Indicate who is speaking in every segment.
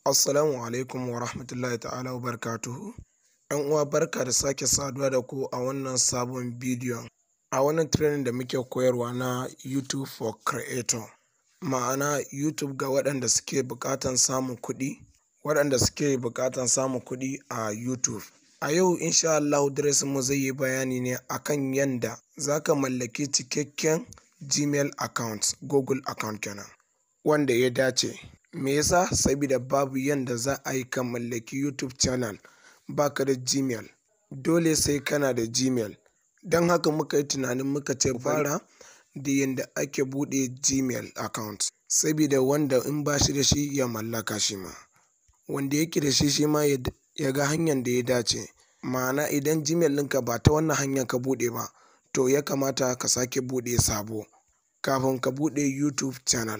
Speaker 1: Assalamu alaikum wa rahmatullahi ta'ala wa barakatuhu. ‘Yan uwa barka da sake saduwa da ku a wannan sabon bidiyon. A wannan training da muke koyarwa na YouTube for Creator. Ma'ana YouTube ga waɗanda suke buƙatan samun kuɗi, waɗanda suke buƙatan samun kuɗi a YouTube. A yau insha Allahu mu zai yi bayani ne akan yanda za ka mallaki cikakken Gmail account, Google account kenan, wanda ya dace. Me yasa? Sabida babu yanda za a yi ka mallaki YouTube channel baka da Gmail. Dole sai kana da Gmail. Don haka muka yi tunanin muka ce fara da yanda ake buɗe Gmail account. Sabida wanda in ba shi da shi ya mallaka shi ma. Wanda yake da shi shi ma ya ga hanyar da ya dace. Ma'ana idan Gmail ɗinka ba ta wannan hanyar ka buɗe ba, to ya kamata ka sake buɗe sabo kafin ka buɗe YouTube channel.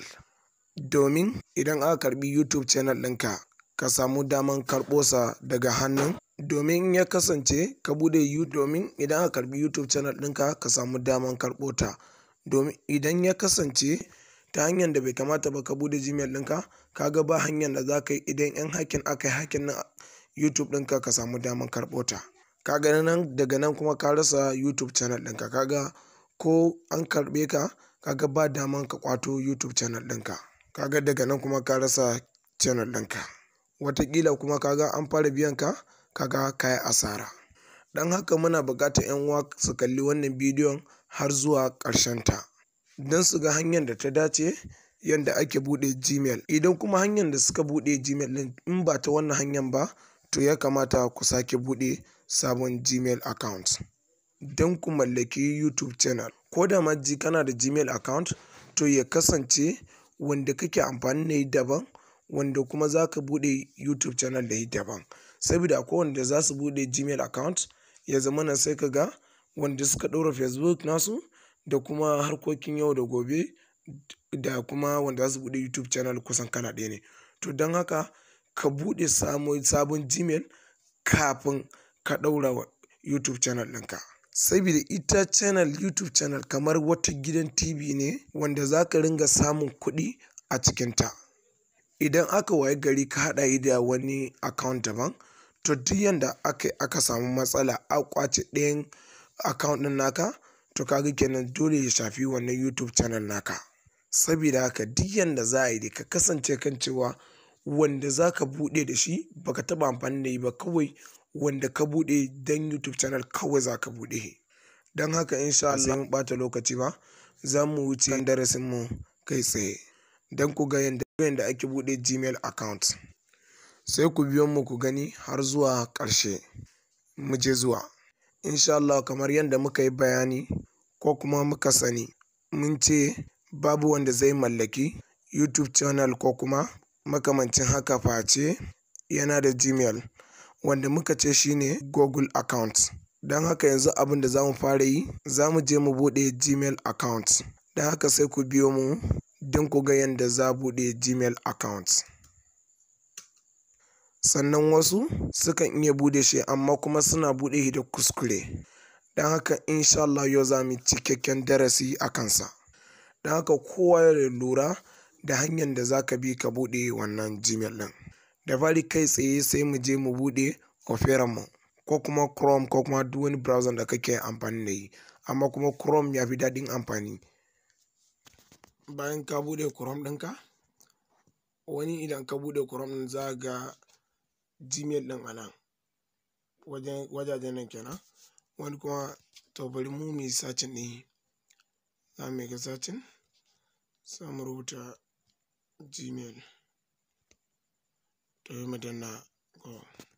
Speaker 1: Domin idan aka karɓi YouTube channel ɗinka, ka samu daman karɓo sa daga hannun domin ya kasance ka buɗe YouTube domin idan aka karɓi YouTube channel ɗinka ka samu daman karɓo ta. Domin idan ya kasance ta hanyar da bai kamata ba ka buɗe Gmail ɗinka, ka ga ba hanyar da za ka yi idan 'yan hacking aka yi hacking na YouTube ɗinka ka samu daman karɓo ta. Ka ga nan daga nan kuma ka rasa YouTube channel ɗinka. Ka ga ko an karɓe ka, ka ga ba daman ka ƙwato YouTube channel ɗinka. Ka ga daga nan kuma ka rasa channel ɗinka. Wataƙila kuma ka ga an fara biyan ka, ka ga ka yi asara. Don haka muna buƙatar 'yan uwa su kalli wannan bidiyon har zuwa ƙarshen ta. Don su ga hanyar da ta dace yanda ake buɗe Gmail. Idan kuma hanyar da suka buɗe Gmail ɗin in ba ta wannan hanyar ba, to ya kamata ku sake buɗe sabon Gmail account. Don ku mallaki YouTube channel. Ko da ma ji kana da Gmail account, to ya kasance wanda kake amfani da shi daban, wanda kuma za ka buɗe YouTube channel da shi daban. Sabida akwai wanda za su buɗe Gmail account, ya zamana sai ka ga wanda suka ɗaura Facebook nasu da kuma harkokin yau da gobe da kuma wanda za su buɗe YouTube channel kusan kala ɗaya ne. To don haka ka buɗe sabon Gmail kafin ka ɗaura YouTube channel ɗinka. Sabida ita channel YouTube channel kamar wata gidan TV ne wanda za ka ringa samun kuɗi a cikinta. Idan aka wayi gari ka haɗa shi da wani account daban, to duk yanda aka yi aka samu matsala aka ƙwace ɗayan account ɗin naka, to ka ga kenan dole ya shafi wannan YouTube channel naka. Sabida haka duk yanda za a yi dai ka kasance kan cewa wanda za ka buɗe da shi ba ka taɓa amfani da shi ba kawai wanda ka buɗe don YouTube channel kawai za ka buɗe shi. Don haka insha Allah mun ɓata lokaci ba, za mu wuce kan darasinmu kai tsaye. Don ku ga yanda yanda ake buɗe Gmail account. Sai ku biyo mu ku gani har zuwa ƙarshe. Mu je zuwa. Insha Allah kamar yanda muka yi bayani ko kuma muka sani, mun ce babu wanda zai mallaki YouTube channel ko kuma makamancin haka face yana da Gmail. Wanda muka ce shi ne Google account. Don haka yanzu abin da za mu fara yi, za mu je mu buɗe Gmail account. Don haka sai ku biyo mu don ku ga yanda za a buɗe Gmail account. Sannan wasu sukan iya buɗe shi amma kuma suna buɗe shi da kuskure. Don haka insha Allah yau za mu yi cikakken darasi a kansa. Don haka kowa ya lura da hanyar da za ka bi ka buɗe wannan Gmail ɗin. Da fari kai tsaye sai mu je mu buɗe Opera mu ko kuma Chrome ko kuma duk wani browser da kake amfani da shi. Amma kuma Chrome ya fi daɗin amfani. Bayan ka buɗe Chrome ɗinka, wani idan ka buɗe Chrome ɗin za ka ga Gmail ɗin a nan. Wajen wajajen nan kenan. Wani kuma to bari mu muyi searching ɗin shi. Za mu yi searching, sai mu rubuta Gmail. To sai mu danna go.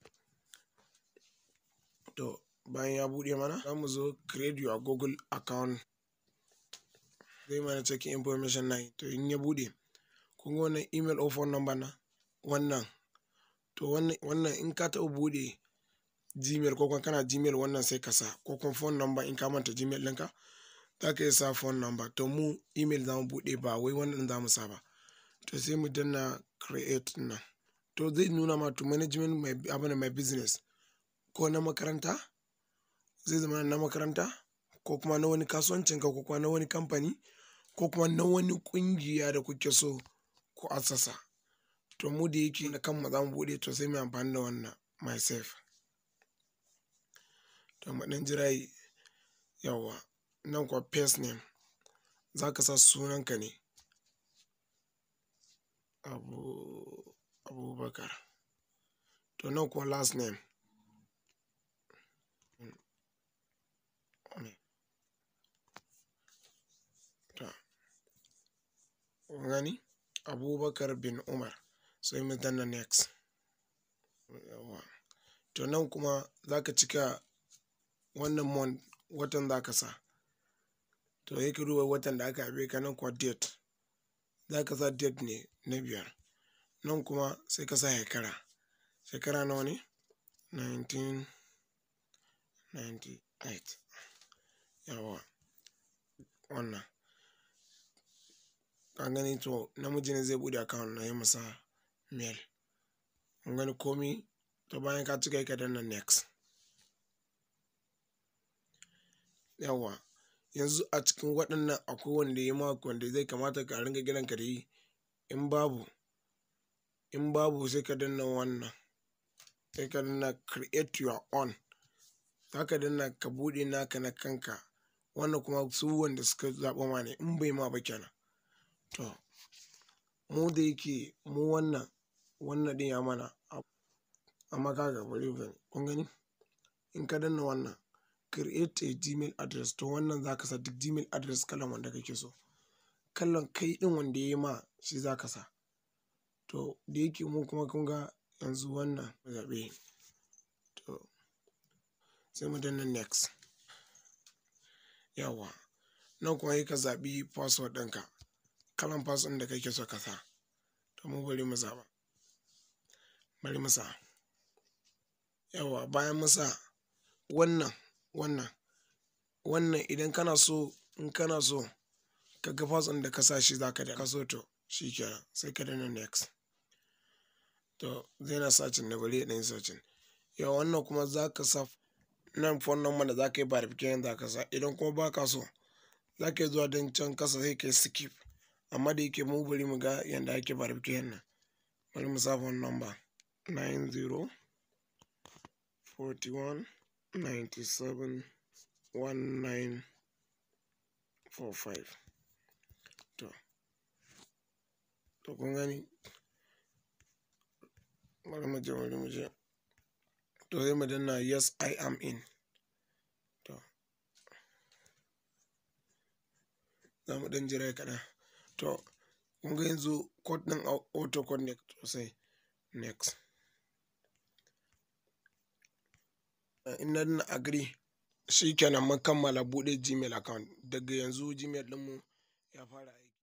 Speaker 1: To bayan ya buɗe mana, za mu zo create your Google account. Zai mana checking information na to in ya buɗe, kun ga wannan email or phone number nan? Wannan. To wannan, wannan in ka taɓa buɗe Gmail ko kuma kana Gmail wannan sai ka sa ko kuma phone number in ka manta Gmail ɗinka, za ka iya sa phone number. To mu email za mu buɗe ba wai wannan za mu sa ba. To sai mu danna create nan. To zai nuna ma to management my abin my business ko na makaranta, zai zama na makaranta ko kuma na wani kasuwancinka ko kuma na wani kamfani ko kuma na wani ƙungiya da kuke so ku assasa. to mu da yake da kanmu za mu buɗe to sai mu amfani da wannan myself to mu ɗan jira yawa nan kuwa first name za ka sa sunanka ne abu abubakar to nan kuwa last name gani abubakar bin umar sai mu danna next yawa to nan kuma za ka cika wannan month watan za ka sa to yake duba watan da aka haife ka nan kuwa date za ka sa date ne na biyar nan kuma sai ka sa shekara shekara nawa ne 1998 yawa wannan ka gani to namiji ne zai bude account na yi masa mail kun gani komi to bayan ka cika ka danna next yawa yanzu a cikin waɗannan akwai wanda ya ma wanda zai kamata ka ringa gidan ka da yi in babu in babu sai ka danna wannan sai ka danna create your own za ka danna ka buɗe naka na kanka wannan kuma su wanda suka zaɓa ma ne in bai ma ba kenan to mu da yake mu wannan wannan din ya mana amma kaga bari gani kun gani in ka danna wannan create a gmail address to wannan za ka sa duk gmail address kalan wanda kake so kallon kai din wanda ya yi ma shi za ka sa to da yake mu kuma kun ga yanzu wannan zaɓe to sai mu danna next yawa nan kuma yi ka zaɓi password ɗinka kalan password da kake so ka sa to mu bari mu zaɓa bari mu sa yawa bayan mu sa wannan wannan wannan idan kana so in kana so ka ga password da ka sa shi za ka da ka so to shi kenan sai ka danna next to zai na sacin da bari ɗan sacin yawa wannan kuma za ka sa nan phone number da za ka yi verification za ka sa idan kuma ba ka so za ka yi zuwa don can kasa sai ka yi skip amma da yake mu bari mu ga yadda ake verification nan bari mu sa phone number 90 41 97 1945 to to kun gani bari mu je bari mu je to sai mu danna yes i am in to za mu dan jira kaɗan to kun ga yanzu code ɗin auto connect sai next in na danna agree shi kenan mun kammala buɗe gmail account daga yanzu gmail ɗinmu ya fara aiki